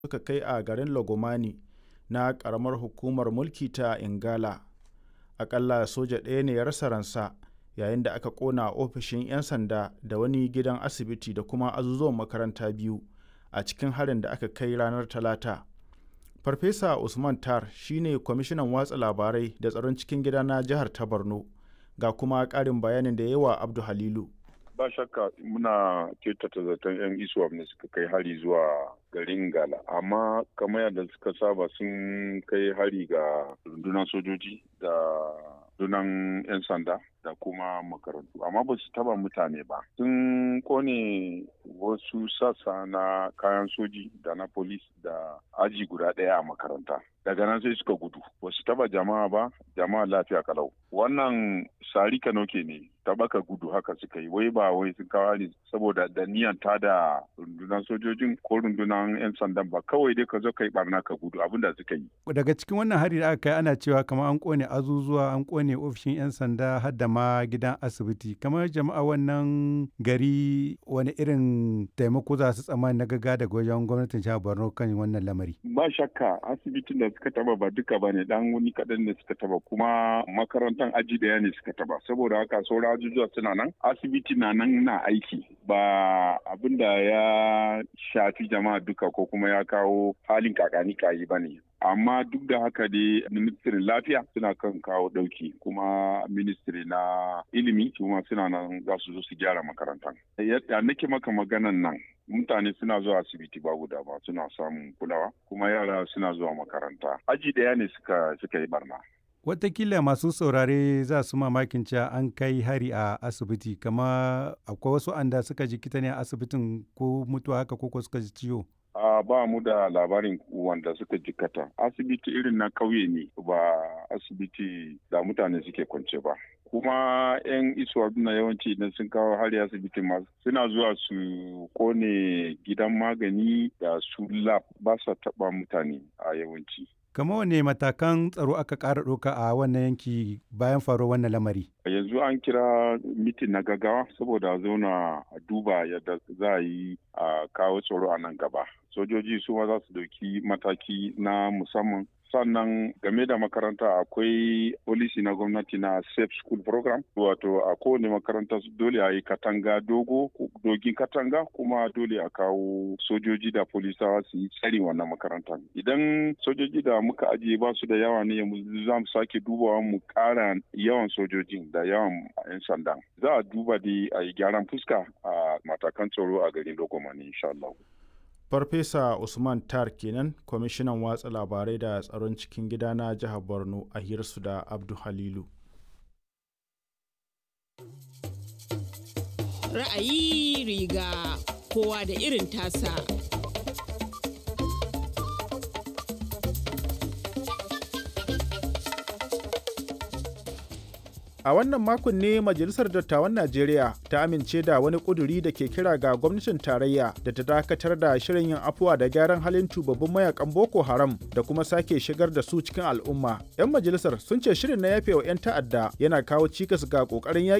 suka kai a garin Lagomani na ƙaramar hukumar mulki ta Ingala. Aƙalla soja ɗaya ne ya rasa ransa yayin da aka ƙona ofishin 'yan sanda da wani gidan asibiti da kuma azuzuwan makaranta biyu a cikin harin da aka kai ranar Talata. Farfesa Usman Tar shi ne kwamishinan watsa labarai da tsaron cikin gida na jihar ta Borno. Ga kuma ƙarin bayanin da yawa Abdu Halilu. ba shakka muna kyautata zaton 'yan iswap ne suka kai hari zuwa garin gala amma kamar yadda suka saba sun kai hari ga rundunar sojoji da rundunar 'yan sanda da kuma makarantu amma ba su taba mutane ba sun kone wasu sassa na kayan soji da na polis da aji guda ɗaya a makaranta daga nan sai suka gudu ba su taba jama'a ba jama'a lafiya kalau wannan sari kanoke ne tabaka gudu haka suka yi wai ba wai sun kawo ne saboda da niyan ta da rundunar sojojin ko rundunar 'yan sandan ba kawai dai ka zo ka yi barna ka gudu abinda suka yi daga cikin wannan hari da aka kai ana cewa kamar an kone azuzuwa an kone ofishin 'yan sanda har da ma gidan asibiti kamar jama'a wannan gari wani irin taimako za su tsammani na gaga daga wajen gwamnatin jihar borno kan wannan lamari ba shakka asibitin da suka taba ba duka ba ne dan wani kaɗan ne suka taba kuma makarantar aji daya ne suka taba saboda haka sauran ajujuwa suna nan asibiti na nan na aiki ba abin da ya shafi jama'a duka ko kuma ya kawo halin kakani kayi ba ne amma duk da haka dai ministirin lafiya suna kan kawo dauki kuma ministiri na ilimi kuma suna nan za su zo su gyara makarantar yadda nake maka maganan nan mutane suna zuwa asibiti ba guda ba suna samun kulawa kuma yara suna zuwa makaranta aji daya ne suka suka yi barna Watakila masu saurare za su mamakin cewa an kai hari a asibiti kama akwai wasu anda suka jikita ne a asibitin ko mutuwa haka ko suka ji ciwo. a ba mu da labarin wanda suka jikata asibiti irin na kauye ne ba asibiti da mutane suke kwance ba kuma 'yan isuwa na yawanci idan sun kawo hari asibiti ma suna zuwa su kone gidan magani da su lab ba sa taba mutane a yawanci Kama wane matakan tsaro aka ƙara ɗauka a wannan yanki bayan faruwar wannan lamari? Yanzu an kira mitin na gaggawa saboda zauna a duba yadda za a yi a kawo tsaro a nan gaba. Sojoji su ma za su ɗauki mataki na musamman sannan game da makaranta akwai polisi na gwamnati na safe school program wato a kowane makaranta dole a yi katanga dogo dogin katanga kuma dole a kawo sojoji da polisawa su yi tsari wannan makarantar idan sojoji da muka ajiye ba su da yawa ne za mu sake dubawa mu kara yawan sojojin da yawan 'yan sanda za a duba dai a yi gyaran fuska a matakan tsaro a garin logomani insha Allah. Farfesa Usman Tar kenan kwamishinan watsa labarai da tsaron cikin gida na jihar Borno a hirsu da Abdu Halilu. Ra'ayi riga kowa da irin tasa. A wannan makon ne Majalisar Dattawan Najeriya ta amince da wani ƙuduri da ke kira ga gwamnatin tarayya da ta dakatar da shirin yin afuwa da gyaran halin tubabbin mayakan Boko Haram da kuma sake shigar da su cikin al'umma. 'Yan majalisar sun ce shirin na yafe wa 'yan ta'adda yana kawo cikas ga ƙoƙarin yaƙi